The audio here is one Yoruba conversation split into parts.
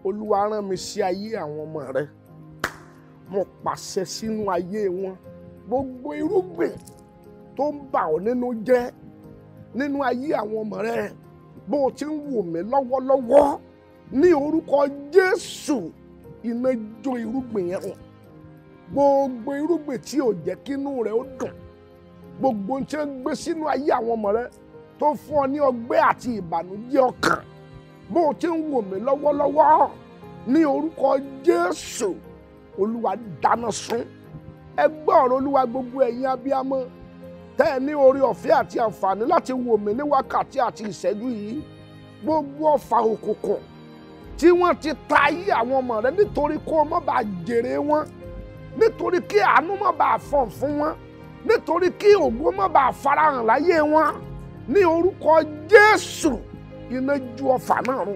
olúwa rán mi sí ayé àwọn ọmọ rẹ mo pàṣẹ sínú ayé wọn gbogbo irúgbìn tó ń bà ọ́ nínú jẹ́ nínú ayé àwọn ọmọ rẹ bó o ti ń wò mí lọ́wọ́lọ́wọ́ ní orúkọ jésù iná jó irúgbìn yẹn hàn gbogbo irúgbìn tí ò jẹ́ kínú rẹ̀ ó dùn gbogbo ohun tí ń gbé sínú ayé àwọn ọmọ rẹ tó fún ọ ní ọgbẹ́ àti ìbànújẹ́ ọkàn bó o ti ń wò mí lọ́wọ́lọ́wọ́ ní orúkọ jésù olúwa dáná sun ẹ gbọ́ ọ̀rọ̀ olúwa gbogbo ẹ̀yin abiyamọ tẹ́ ẹ ní orí ọ̀fẹ́ àti àǹfààní láti wò mí ní wákàtí àti ìṣẹ́jú yìí gbogbo ọfà òkùnkùn tí wọ́n ti ta ayé àwọn ọmọ rẹ nítorí kó o má bàa jèrè wọn nítorí kí àánú má bàa fọ̀n fún wọn nítorí kí ògo má bàa farahàn láyé wọn ní orúkọ jésù iná ju ọfà náà run.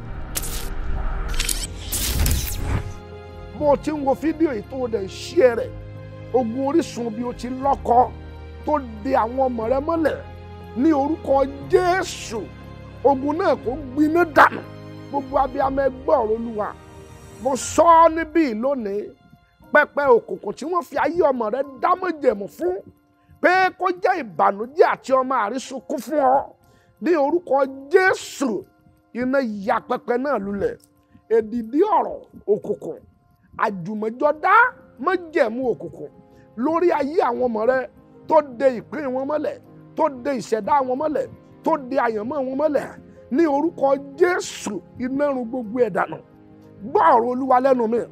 bó o ti ń wo fídíò yìí tó o dẹ̀ ń ṣí ẹ rẹ̀ ogun orísun bí o ti lọ́kọ tó de àwọn ọmọ rẹ mọ́lẹ̀ ní orúkọ jésù ogun náà kò gbiná dànù gbogbo abiyamọ ẹgbẹ́ ọ̀rọ̀ olúwa mo sọ ọ́ níbí lónìí pẹpẹ òkùnkùn tí wọ́n fi ayé ọmọ rẹ dámọ̀jẹ̀mú fún pé kó jẹ́ ìbànújẹ́ àti ọmọ àrísùnkún fún ọ ní orúkọ jésù iná ya pẹpẹ náà lulẹ̀ èdìdí ọ̀rọ̀ òkùnkùn àjùmọ̀jọ́dá májẹ̀mú òkùnkùn lórí ayé àwọn ọmọ rẹ tó de ìpín wọn mọ́lẹ̀ tó de ìṣẹ̀dá wọn mọ́lẹ̀ tó de àyànmọ́ wọn mọ́lẹ̀ ní orúkọ jésù iná run gbogbo ẹ̀ dànù gbọ́ ọ̀rọ̀ olúwa lẹ́nu mi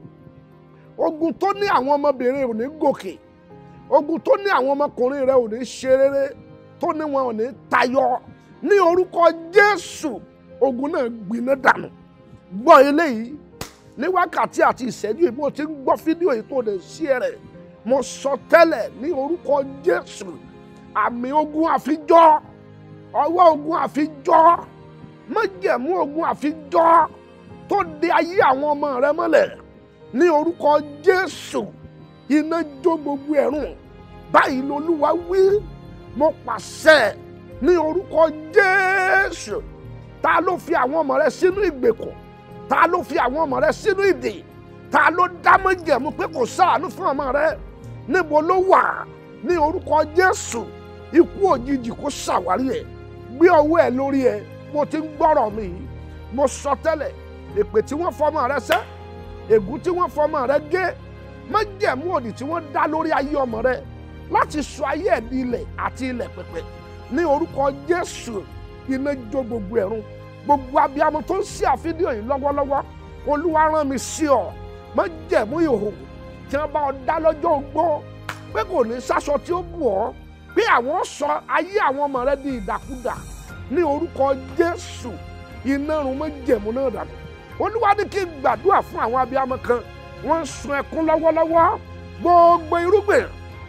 ogun tó ní àwọn ọmọbìnrin ò ní gòkè ogun tó ní àwọn ọmọkùnrin rẹ ò ní ṣe rere tó ní wọn ò ní tayọ ní orúkọ jésù ogun náà gbiná dànù gbọ́ eléyìí ní wákàtí àti ìṣẹ́jú yìí bó ti ń gbọ́ fídíò yìí tó lè ṣí ẹ rẹ̀ mo sọ tẹ́lẹ̀ ní orúkọ jésù àmì ogun àfijọ́ ọwọ́ ogun àfijọ́ májẹ̀mú ogun àfijọ́ tó de ayé àwọn ọmọ rẹ mọ́lẹ̀ ní orúkọ jésù iná jó gbogbo ẹ̀rùn báyìí lolúwa wí mo pàṣẹ ní orúkọ jésù ta ló fi àwọn ọmọ rẹ sínú ìgbèkùn ta ló fi àwọn ọmọ rẹ sínú ìdè ta ló dá májẹ̀mú pé kò ṣàánú fún ọmọ rẹ níbo ló wà ní orúkọ jésù ikú òjijì kó ṣàwárí ẹ gbé ọwọ́ ẹ lórí ẹ mo ti ń gbọ́rọ̀ mi yìí mo sọ tẹ́lẹ̀ èpè tí wọ́n fọmọ rẹ sẹ́ ègún tí wọ́n fọmọ rẹ gé májẹ̀mú òdì tí wọ́n dá lórí ayé ọmọ rẹ láti sọ ayé ẹ̀ di ilẹ̀ àti ilẹ̀ pẹ̀pẹ̀ ní orúkọ jésù iná jó gbogbo ẹ̀rún gbogbo abiyamọ tó ń ṣí àfídíò yìí lọ́wọ́lọ́wọ́ olúwa rán mi sí ọ májẹ̀mú ìhòòhò tí wọ́n bá ọ dá lọ́jọ́ ogbó pé kò ní sáṣọ tí ó bù ọ́ pé àwọn sọ ayé àwọn ọmọ rẹ di ìdàkudà ní orúkọ jésù iná run májẹ̀mú náà dànù olúwa ní kí n gbàdúrà fún àwọn abiyamọ kan wọ́n ń sun ẹkún lọ́wọ́lọ́wọ́ gbogbo irúgbìn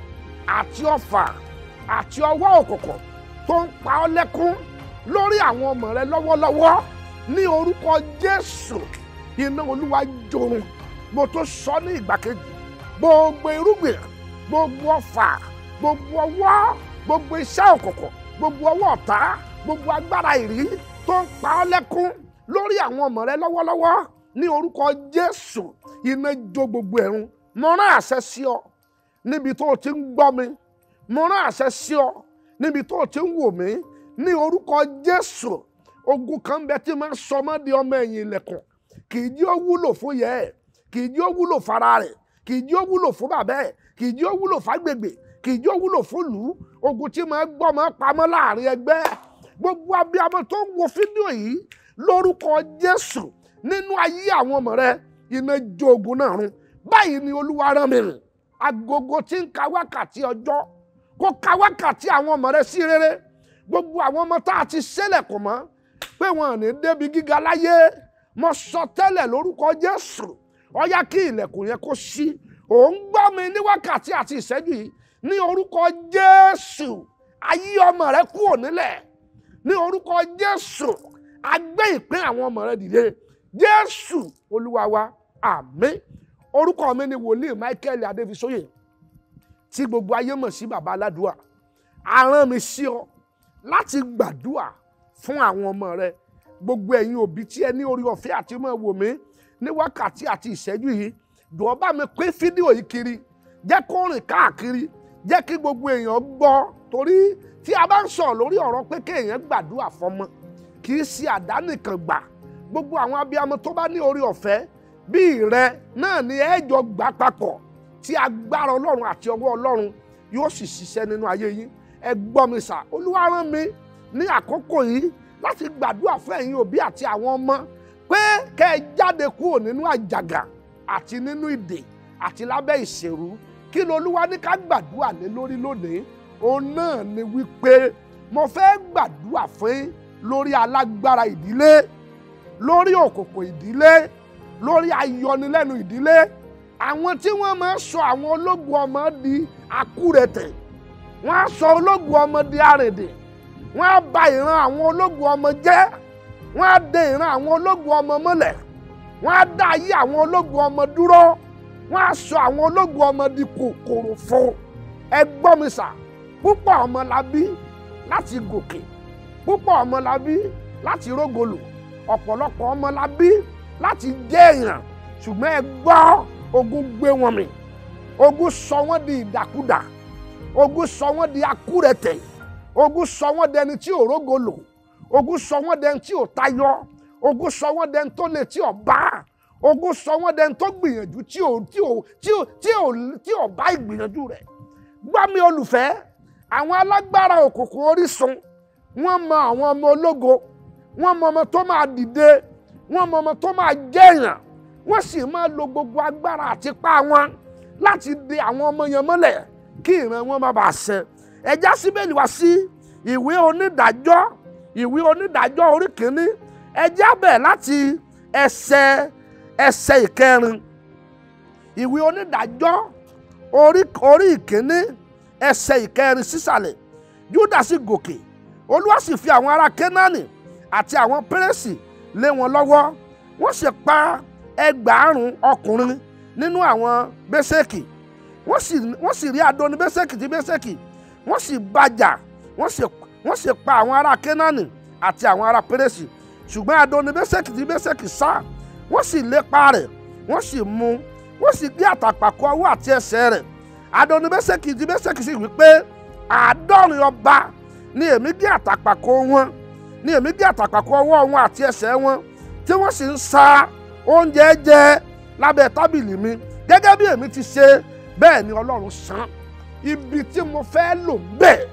àti ọfà àti ọwọ́ òkùnkùn tó ń pa ọ́ lẹ́kún lórí àwọn ọmọ rẹ lọ́wọ́lọ́wọ́ ní orúkọ jésù iná olúwa jorun mo tó sọ ní ìgbà kejì gbogbo irúgbìn gbogbo ọfà gbogbo ọwọ́ gbogbo iṣẹ́ òkùnkùn gbogbo ọwọ́ ọ̀tá gbogbo agbára ìrí tó ń pa ọ́ lẹ́kún lórí àwọn ọmọ rẹ lọ́wọ́lọ́wọ́ ní orúkọ jésù iná jó gbogbo ẹ̀rún mo rán àṣẹ sí ọ níbi tó o ti ń gbọ́ mi mo rán àṣẹ sí ọ níbi tó o ti ń wò mí ní orúkọ jésù ogun kan bẹ tí máa ń sọ ọmọ di ọmọ ẹ̀yìn ilẹ̀kùn kì í jí ó wúlò fún yẹ ẹ̀ kì í jí ó wúlò fara rẹ̀ kì í jí ó wúlò fún bàbá ẹ̀ kì í jí ó wúlò fágbègbè kì í jí ó wúlò fún lù ú ogun tí máa gbọ́ máa pamọ́ láàrin ẹgbẹ́ gbogbo abiyamọ tó ń wo fídíò yìí lórúkọ jésù nínú ayé àwọn ọmọ rẹ iná jó ogun náà run báyìí ni olúwa rán mi rìn agogo tí ń ka wákàtí ọjọ́ kó ka wákàtí àwọn ọmọ rẹ sí rere gbogbo àwọn ọmọ tá a ti ṣẹlẹ̀kùn mọ́ pé wọn ò ní débi gíga láyé mo sọ tẹ́lẹ̀ lórúkọ jésù ó yá kí ilẹ̀kùn yẹn kó ṣí òun gbọ́ mi ní wákàtí àti ìṣẹ́jú yìí ní orúkọ jésù ayé ọmọ rẹ kúrò nílẹ̀ ní orúkọ jésù a gbé ìpín àwọn ọmọ rẹ dìde jésù olúwa wa àmín orúkọ mi ni wòlíì michael adéfisóyè tí gbogbo ayé mọ̀ sí baba aládùúà a rán mi sí ọ láti gbàdúà fún àwọn ọmọ rẹ gbogbo ẹ̀yin òbí tí ẹ ní orí ọ̀fẹ́ àti máa wò mí ní wákàtí àti ìṣẹ́jú yìí jọ̀ọ́ bá mi pín fídíò yìí kiri jẹ́ kó rìn káàkiri jẹ́ kí gbogbo èèyàn gbọ́ torí tí a bá ń sọ̀rọ̀ lórí ọ̀rọ̀ pé kéèyàn gbàdúrà fọmọ kì í ṣe àdánìkan gbà gbogbo àwọn abiyamọ tó bá ní orí ọ̀fẹ́ bíi rẹ náà ni ẹ jọ gbà papọ̀ tí agbára ọlọ́run àti ọwọ́ ọlọ́run yóò sì ṣiṣẹ́ nínú ayé yín ẹ gbọ́ mi sà olúwa rán mi ní àkókò yìí láti gbàdúrà fún ẹ̀yin òbí àti àwọn ọmọ pé kẹ́ ẹ jáde kúrò nínú àjàgà àti nínú ìdè àti lábẹ́ ìṣèrú kí lolúwa ní ká gbàdúrà lé lórí lónìí òun náà ni wípé mo fẹ́ gbàdúrà fún yín lórí alágbára ìdílé lórí òkòkò ìdílé lórí ayọnilẹ́nu ìdílé àwọn tí wọ́n máa ń sọ àwọn ológun ọmọ di akúrẹ̀tẹ̀ wọ́n á sọ ológun ọmọ di àrèdè wọ́n á ba ìran àwọn ológun ọmọ jẹ́ wọ́n á de ìran àwọn ológun ọmọ mọ́lẹ̀ wọ́n á dá ayé àwọn ológun ọmọ dúró wọ́n á sọ àwọn ológun ọmọ di kòkòrò fún ẹ gbọ́ mi sà púpọ̀ ọmọ la bí láti gòkè púpọ̀ ọmọ la bí láti rógolò ọ̀pọ̀lọpọ̀ ọmọ la bí láti jẹ́ èèyàn ṣùgbọ́n ẹ gbọ́ ogun gbé wọn mì ogun sọ wọ́n di ìdàkudà ogun sọ wọ́n di akúrẹ̀tẹ̀ ogun sọ wọ́n dẹni tí ò rógolò ogun sọ wọ́n dẹni tí ò tayọ ogun sọ wọ́n dẹni tó lè tí ò bá ogun sọ wọ́n dẹni tó gbìyànjú tí ò tí ò tí ò tí ò tí ò bá ìgbìyànjú rẹ̀ gbọ́ mi olùfẹ́ àwọn alágbára òkùnkùn orísun wọ́n mọ àwọn ọmọ ológo wọ́n mọ ọmọ tó máa dìde wọ́n mọ ọmọ tó máa jẹ́yàn wọ́n sì máa lo gbogbo agbára àti ipá wọn láti de àwọn ọmọ yẹn mọ́lẹ̀ kí ìran wọn má bàa ṣẹ ẹjá síbẹ̀lì wá sí ìwé onídàájọ́ ìwé onídàájọ́ orí kìíní ẹjá bẹ̀ láti ẹsẹ̀ ẹsẹ̀ ìkẹrin ìwé onídàájọ́ orí orí ìkíní ẹsẹ̀ ìkẹrin sísàlẹ̀ Júdà sì gòkè Olúwa sì fi àwọn ará Kénáánì àti àwọn pérésì lé wọn lọ́wọ́ wọ́n sì pa ẹgbàárùn ọkùnrin nínú àwọn bẹ́sẹ̀kì wọ́n sì wọ́n sì rí adoni bẹ́sẹ̀kì tí bẹ́sẹ̀kì wọ́n sì bàjà wọ́n sì wọ́n sì pa àwọn ará Kénáánì àti àwọn ará pérésì ṣùgbọ́n adoni bẹ́sẹ̀kì tí bẹ́sẹ̀kì sá wọ́n sì lépa rẹ̀ wọ́n sì mú wọ́n sì gbé àtàpàkò ọwọ́ àti ẹsẹ̀ rẹ̀ adoni bẹ́sẹ̀kì tí bẹ́sẹ̀kì sì wí pé àádọ́rin ọba ni èmi gé àtàpàkò wọn ni èmi gé àtàpàkò ọwọ́ wọn àti ẹsẹ̀ wọn tí wọ́n sì ń sa oúnjẹ jẹ lábẹ́ tábìlì mi gẹ́gẹ́ bí èmi ti ṣe bẹ́ẹ̀ ni Ọlọ́run san ibi tí mo fẹ́ lò bẹ́ẹ̀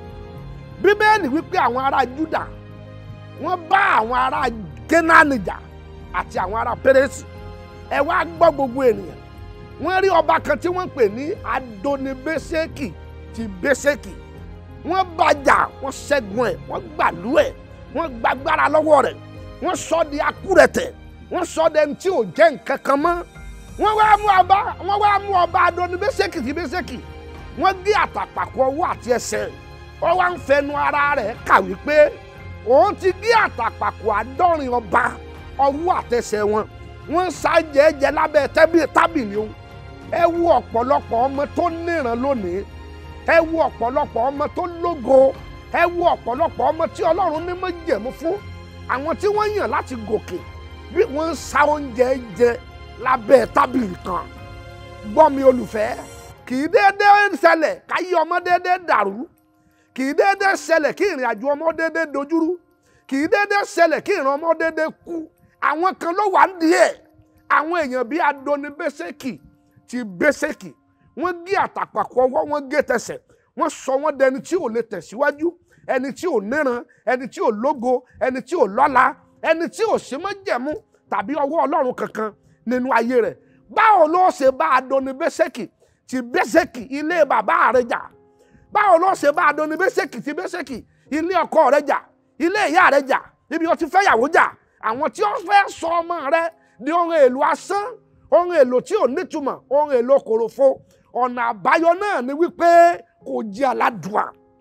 bíbélì wípé àwọn ará Júdà wọ́n bá àwọn ará Kénáánì jà àti àwọn ará Pérésì ẹ wá gbọ́ gbogbo ènìyàn wọ́n rí ọba kan tí wọ́n ń pè ní Adonibésèkì ti Bésèkì wọ́n bàjà wọ́n ṣẹ́gun ẹ̀ wọ́n gbàlú ẹ̀ wọ́n gbàgbára lọ́wọ́ rẹ̀ wọ́n sọ di akúrẹ̀tẹ̀ wọ́n sọ di ẹni tí ò jẹ́ nǹkan kan mọ́ wọ́n wá mú ọba wọ́n wá mú ọba Adonibésèkì ti Bésèkì wọ́n gé àtàpàkò ọwọ́ àti ẹsẹ̀ ó wá ń fẹnu ara rẹ̀ kà wípé òun ti gé àtàpàkò àádọ́rin ọba ọwọ́ àtẹsẹ̀ wọn wọ́n ń ṣàjẹ́jẹ́ lábẹ́ tábìlì òun ẹ wo ọ̀pọ̀lọpọ̀ ọmọ tó níran lónìí ẹ wo ọ̀pọ̀lọpọ̀ ọmọ tó lógo ẹ wo ọ̀pọ̀lọpọ̀ ọmọ tí ọlọ́run ní mọ́ jẹ̀mú fún àwọn tí wọ́n yàn láti gòkè bí wọ́n ń sa oúnjẹ jẹ lábẹ́ tábìlì kan gbọ́ mi olùfẹ́ kì í déédéé ṣẹlẹ̀ káyé ọmọ déédéé dàrú kì í déédéé ṣẹlẹ̀ kí ìrìn àjò ọmọ déédéé dojúrú kì í déédéé ṣẹlẹ̀ kí ìrìn ọmọ déédéé kú àwọn kan ló wà ń díẹ̀ àwọn èèyàn bíi Adoni Bésèkì ti Bésèkì wọ́n gé àtàpàkò ọwọ́ wọ́n gé tẹsẹ̀ wọ́n sọ wọ́n dẹni tí ò lè tẹ̀síwájú ẹni tí ò níran ẹni tí ò lógo ẹni tí ò lọ́lá ẹni tí ò sí májẹ̀mú tàbí ọwọ́ Ọlọ́run kankan nínú ayé rẹ̀ báwo ló ṣe bá Adoni Bésèkì ti Bésèkì ilé bàbá rẹ̀ jà báwo ló ṣe bá Adoni Bésèkì ti Bésèkì ilé ọkọ rẹ̀ jà ilé ìyá rẹ̀ jà ibi ó ti fẹ́ yàwó jà àwọn tí ó fẹ́ sọ ọmọ rẹ̀ di ohun èlò asán ohun èlò tí ò nítumọ̀ ohun èlò kòròfo ọ̀nà àbáyọ náà ni wípé kò jẹ́ aládùá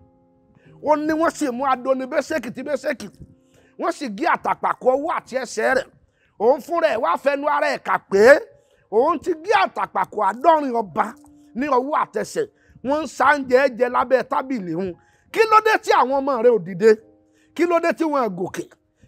ó ní wọ́n sì mú Adoni Bésèkì ti Bésèkì wọ́n sì gé àtàpàkò ọwọ́ àti ẹsẹ̀ rẹ̀ òun fúnra ẹ̀ wá fẹnu ara ẹ̀ kà pé òun ti gé àtàpàkò àádọ́rin ọba ní ọwọ́ àtẹsẹ̀ wọ́n ń sáńjẹ jẹ lábẹ́ tábìlì hun kí ló dé tí àwọn ọmọ rẹ̀ ò dìde kí ló dé tí wọ́n gòkè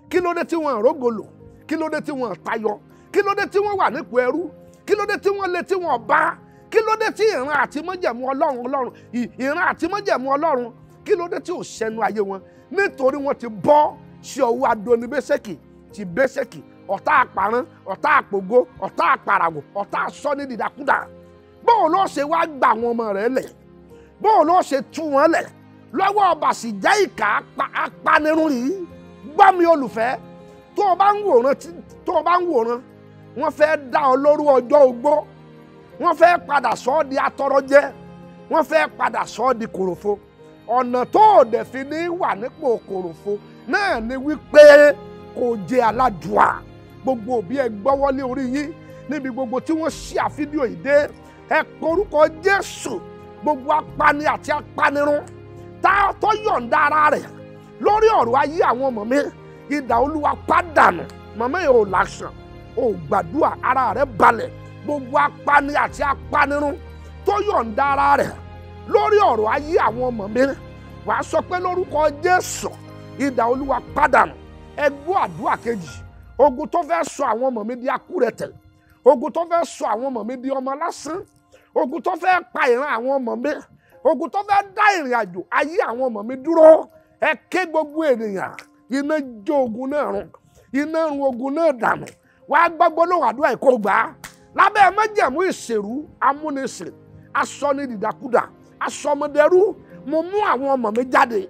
kí ló dé tí wọ́n rógolo kí ló dé tí wọ́n tayọ kí ló dé tí wọ́n wà nípò ẹrú kí ló dé tí wọ́n lé tí wọ́n bá kí ló dé tí ìran àti májẹ̀mú ọlọ́run ọlọ́run ì- ìran àti májẹ̀mú ọlọ́run kí ló dé tí ò ṣẹnu ayé wọn nítorí wọ́n ti bọ́ sí ọwọ́ adonibésẹ́kì ti bésẹ́kì ọ̀tá àparán ọ̀tá àpògo ọ̀tá àparàgò ọ̀tá àsọ́ni dìdàkudà bóun ló ṣe wá gba àwọn ọmọ rẹ̀ lẹ̀ bóun ló ṣe tú wọn lẹ̀ lọ́wọ́ ọba sì jẹ́ ìkà apa- apanirun yìí gbọ́ mi olùfẹ́ tó o bá ń wòran tí- tó o bá ń wòran wọ́n fẹ́ dá ọ lóru ọjọ́ ogbó wọ́n fẹ́ padà sọ ọ́ di atọrọjẹ wọ́n fẹ́ padà sọ ọ́ di kòròfo ọ̀nà tó o dẹ̀ fi ní wà nípò kòròfo náà ni wípé kò jẹ́ aládùá gbogbo òbí ẹ gbọ́wọ́lé orí yín níbi gbogbo tí wọ́n ṣí àfídíò yìí dé ẹ porúkọ Jésù gbogbo apani àti apanirun tá a tó yọ̀ǹda ara rẹ̀ lórí ọ̀rọ̀ ayé àwọn ọmọ mi idà olúwa pàdánù màmá yìí ò làṣàn ò gbàdúrà ara rẹ̀ balẹ̀ gbogbo apani àti apanirun tó yọ̀ǹda ara rẹ̀ lórí ọ̀rọ̀ ayé àwọn ọmọ mi wàá sọ pé lórúkọ Jésù idà olúwa pàdánù ẹ gbọ́ àdúrà kejì ogun tó fẹ́ sọ àwọn ọmọ mi di akúrẹ̀tẹ̀ ogun tó fẹ́ sọ àwọn ọmọ mi di ọmọ lásán ogun tó fẹ́ pa ìran àwọn ọmọ mi ogun tó fẹ́ dá ìrìn àjò ayé àwọn ọmọ mi dúró ẹ ké gbogbo ènìyàn iná jó ogun náà run iná run ogun náà dànù wàá gbọ́gbọ́ lóhùn àdúrà ìkó gbà á lábẹ́ májẹ̀mú ìṣèrú amúnisìn asọ́ni dìdàkudà asọmọdẹrú mo mú àwọn ọmọ mi jáde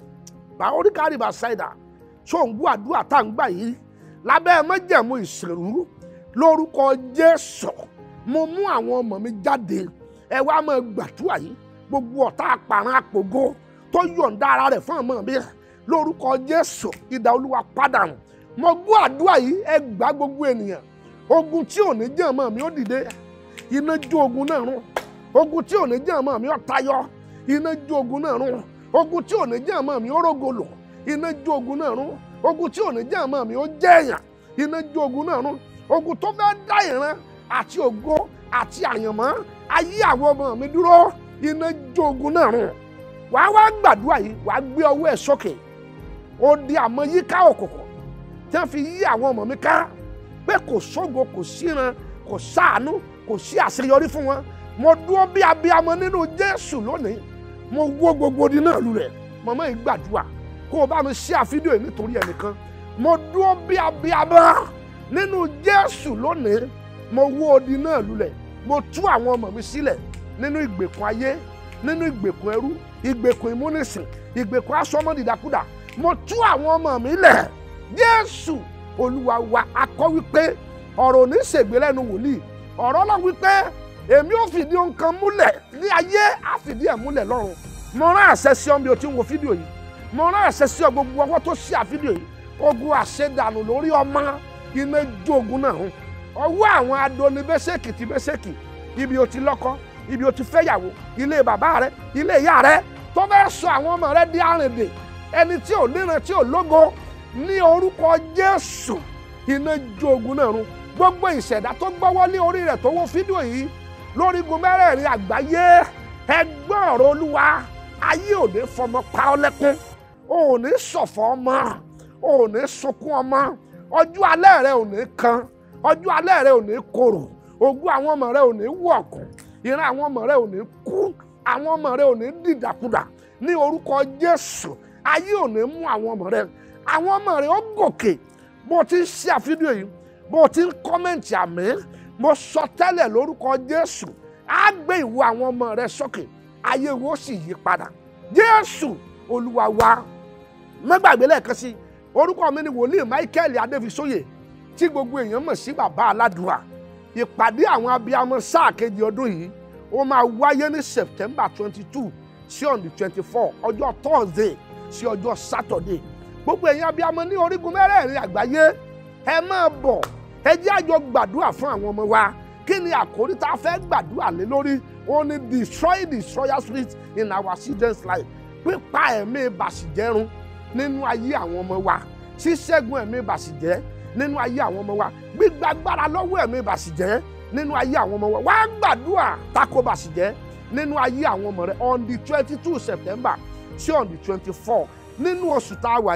bá oríkàrí bá ṣáìdà tó ń gbọ́ àdúrà tá à ń gbà yìí lábẹ́ májẹ̀mú ìṣèrú lórúkọ Jésù mo mú àwọn ọmọ mi jáde ẹ wá máa gbàdúrà yìí gbogbo ọ̀tá àpàrọ̀ àpògo tó yọ̀ǹda ara rẹ̀ fún ọmọ mi lórúkọ Jésù idà Olúwa pàdánù mo gbọ́ àdúrà yìí ẹ gbà gbogbo ènìyàn ogun tí ò ní jẹ́ ọmọ mi ó dìde iná jó ogun náà run ogun tí ò ní jẹ́ ọmọ mi ó tayọ iná jó ogun náà run ogun tí ò ní jẹ́ ọmọ mi ó rógolò iná jó ogun náà run ogun tí ò ní jẹ́ ọmọ mi ó jẹ́yàn iná jó ogun náà run ogun tó fẹ́ dá ìran àti ògo àti àyànmọ́ ayé àwọn ọmọ mi dúró iná jó ogun náà run wàá wá gbàdúrà yìí wàá gbé ọwọ́ ẹ̀ sókè ó di àmọ́ yíká òkùnkùn tí wọ́n fi yí àwọn ọmọ mi ká pé kò sógo kò síran kò sáànú kò sí àṣeyọrí fún wọn mo dúró bí abiyamọ nínú Jésù lónìí mo wó gbogbo odi náà lulẹ̀ màmá yìí gbàdúrà kó o bá mi ṣí àfídíò yìí nítorí ẹnìkan mo dúró bí abiyamọ nínú Jésù lónìí mo wó odi náà lulẹ̀ mo tú àwọn ọmọ mi sílẹ̀ nínú ìgbèkùn ayé nínú ìgbèkùn ẹrú ìgbèkùn ìmúnisìn ìgbèkùn asọmọdìdàkudà mo tú àwọn ọmọ mi lẹ̀ Jésù Olúwa wa akọ wípé ọ̀rọ̀ ò ní ṣègbè lẹ́nu wòlíì ọ̀rọ̀ Ọlọ́run wípé èmi ò fìdí nǹkan múlẹ̀ ní ayé á fìdí ẹ̀ múlẹ̀ lọ́run mo rán àṣẹ sí ọ bí o ti ń wo fídíò yìí mo rán àṣẹ sí ọ gbogbo ọwọ́ tó ṣí àfídíò yìí ogun àṣedànù lórí ọmọ iná jó ogun náà hàn ọwọ́ àwọn adoni bẹ́sẹ̀kì ti bẹ́sẹ̀kì ibi o ti lọ́kọ ibi o ti fẹ́yàwó ilé bàbá rẹ ilé ìyá rẹ tó fẹ́ sọ àwọn ọmọ rẹ di àrìndè ẹni tí ò níran tí ò lógo ní orúkọ Jésù iná jó ogun náà run gbogbo ìṣẹ̀dá tó gbọ́wọ́ lé orí rẹ̀ tó wo fídíò yìí lórígun mẹ́rẹ̀ẹ̀rin àgbáyé ẹgbọ́n ọ̀rọ̀ olúwa ayé ò ní fọmọ pa ọ́ lẹ́kún ò ní ṣọ̀fọ̀ ọmọ ò ní sunkún ọmọ ọjọ́ alẹ́ rẹ ò ní kan ọjọ́ alẹ́ rẹ ò ní korò ogún àwọn ọmọ rẹ ò ní wọ̀kùn ìran àwọn ọmọ rẹ ò ní kú àwọn ọmọ rẹ ò ní dìdàkudà ní orúkọ Jésù ayé ò ní mú àwọn ọmọ rẹ àwọn ọmọ rẹ ó gòkè bó ti ń ṣe àfídíò yìí bó ti ń kọ́mẹ̀ntì àmì mo sọ tẹ́lẹ̀ lórúkọ Jésù á gbé ìwo àwọn ọmọ rẹ sókè ayé wo sì yí padà Jésù Olúwa wa mẹ́gbàgbé lẹ́ẹ̀kan sí orúkọ mi ni wòlíì Michael Adéfisóyè tí gbogbo èèyàn mọ̀ sí bàbá aládùúrà ìpàdé àwọn abiyamọ sáà kejì ọdún yìí ó máa wáyé ní September twenty two sí on the twenty four ọjọ́ Thursday sí ọjọ́ Saturday gbogbo èèyàn abiyamọ ní orígun mẹ́rẹ̀ẹ̀rin àgbáyé ẹ máa bọ̀ ẹ jẹ́ àjọ gbàdúrà fún àwọn ọmọ wa kí ni àkórí tá a fẹ́ gbàdúrà lé lórí ó ní destroy destroyer spirit in our children's life pípa ẹ̀mí bàṣìjẹ́run nínú ayé àwọn ọmọ wa ṣíṣẹ́gun ẹ̀mí bàṣìjẹ́ nínú ayé àwọn ọmọ wa gbígbàgbára lọ́wọ́ ẹ̀mí bàṣìjẹ́ nínú ayé àwọn ọmọ wa wá gbàdúrà tako bàṣìjẹ́ nínú ayé àwọn ọmọ rẹ on the twenty two September sí on the twenty four nínú oṣù tá a wà yìí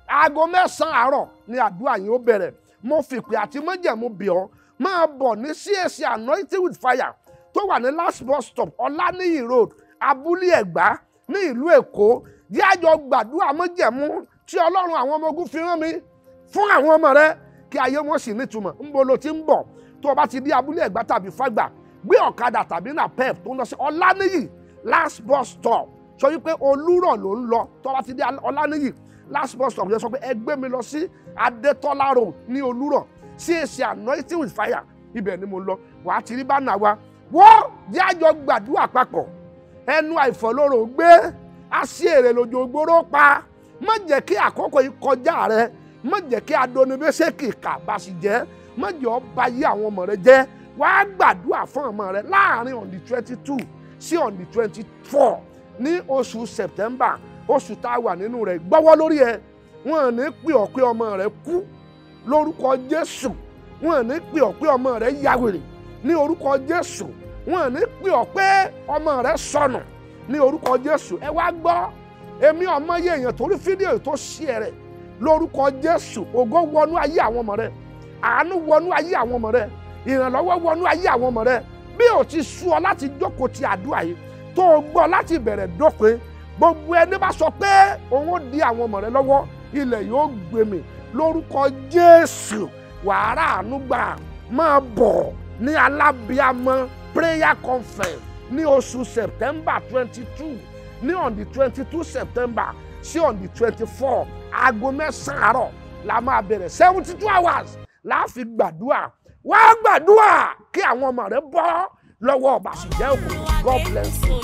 aago mẹ́sàn-án àárọ̀ ni àdúrà yìí ó bẹ̀rẹ̀ mo fìpè àti májẹ̀mú bì ọ́ máa bọ̀ ní CAC anointing with fire tó wà ní last bus stop ọláníyì road abúlé ẹ̀gbá ní ìlú èkó jẹ́ àjọ gbàdúrà májẹ̀mú tí ọlọ́run àwọn ọmọ ogun fi rán mi fún àwọn ọmọ rẹ kí ayé wọn sì nítumọ̀ ńbo lo ti ń bọ̀ tó o bá ti dé abúlé ẹ̀gbá tàbí fàgbà gbé ọ̀kadà tàbí nà pep tó ń lọ sí ọláníyì last bus stop sọ wípé olúrọ̀ ló ń lọ tó o bá ti dé ọláníyì last bus stop yẹn sọ pé ẹ gbé mi lọ sí adétọ́lá road ní olúrọ̀ CAC anointing with fire ibẹ̀ ni mo lọ wàá ti rí bánà wa wọ́n jẹ́ àjọ gbàdúrà papọ̀ ẹnu àìfọ̀lóró gbé aṣèrè lójó gbóró pa má jẹ́ kí àkókò yìí kọjá rẹ má jẹ́ kí adonibésèkì kàbàṣì jẹ́ má jẹ́ ó ba yí àwọn ọmọ rẹ jẹ́ wàá gbàdúrà fún ọmọ rẹ láàrin on the twenty two sí on the twenty four ní oṣù September oṣù tá a wà nínú rẹ̀ gbọ́wọ́ lórí ẹ wọn ò ní pè ọ́ pé ọmọ rẹ kú lórúkọ Jésù wọn ò ní pè ọ́ pé ọmọ rẹ yàwèrè ní orúkọ Jésù wọn ò ní pè ọ́ pé ọmọ rẹ sọnù ní orúkọ Jésù ẹ wá gbọ́ èmi ọmọ yẹ èèyàn torí fídíò tó ṣí ẹ rẹ lórúkọ Jésù ògo wọnú ayé àwọn ọmọ rẹ àánú wọnú ayé àwọn ọmọ rẹ ìrànlọ́wọ́ wọnú ayé àwọn ọmọ rẹ bí o ti sú ọ láti jókòó ti àdúrà yìí tó o gbọ́ láti bẹ̀rẹ̀ dópin gbogbo ẹni bá sọ pé òun ó di àwọn ọmọ rẹ lọ́wọ́ ilẹ̀ yóò gbèmí lórúkọ Jésù wàhálà ànúgbà máa bọ̀ ní alábíàmọ́ prayer conference ní oṣù September twenty two ní on the twenty two September sí on the twenty four aago mẹ́sàn-án àárọ̀ la máa bẹ̀rẹ̀ seventy two hours la fi gbàdúrà wá gbàdúrà kí àwọn ọmọ rẹ bọ́ lọ́wọ́ ọ̀bàṣìjẹ́ òkú God bless you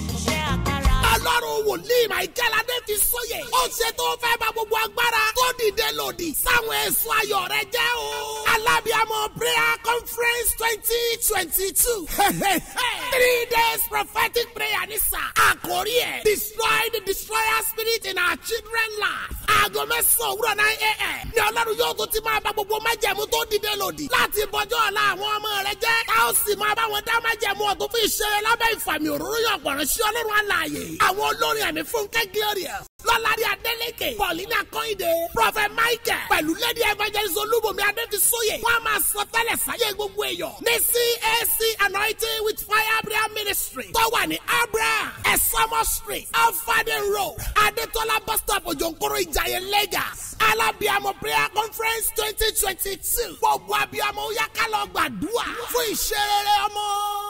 ọlọ́run wòlíì michael adéfi sóye ó ṣe tó fẹ́ bá gbogbo agbára tó dìde lòdì sáwọn ẹ̀sùn ayọ̀ rẹ jẹ́ o. alábíàmọ prayer conference twenty twenty two three days prophetic prayer ní sà àkórí ẹ̀ destroy the destroyer spirit in our children life. aago mẹ́sàn-án òwúrọ̀ náà a.m. ní ọlọ́run yóò tún ti máa bá gbogbo májẹ̀mú tó dìde lòdì láti bọjọ́ ọ̀la àwọn ọmọ rẹ jẹ́ ká ó sì máa bá wọn dá májẹ̀mú ọ̀tún fún ìṣeré lábẹ́ ìfàmì òróró yọ̀gbọ̀ràn sí ọlọ́run àlàyé àwọn olórin ẹ̀mí fúnkẹ́ glorious lọ́lárí adélèké paulina kọ́hìndé prophet michael pẹ̀lú lady evangelist olúbomi adéfisóye wọ́n á máa sọ tẹ́lẹ̀ sáyé gbogbo èèyàn ní cac anointing with fire prayer ministry tó wà ní abraham esomo street alfaden road adétọ́lá bus stop òjòǹkóró ìjàyè lagos alábíàmọ prayer conference twenty twenty two gbogbo abiyamọ ó yá ká lọ gbàdúrà fún ìṣeré ọmọ.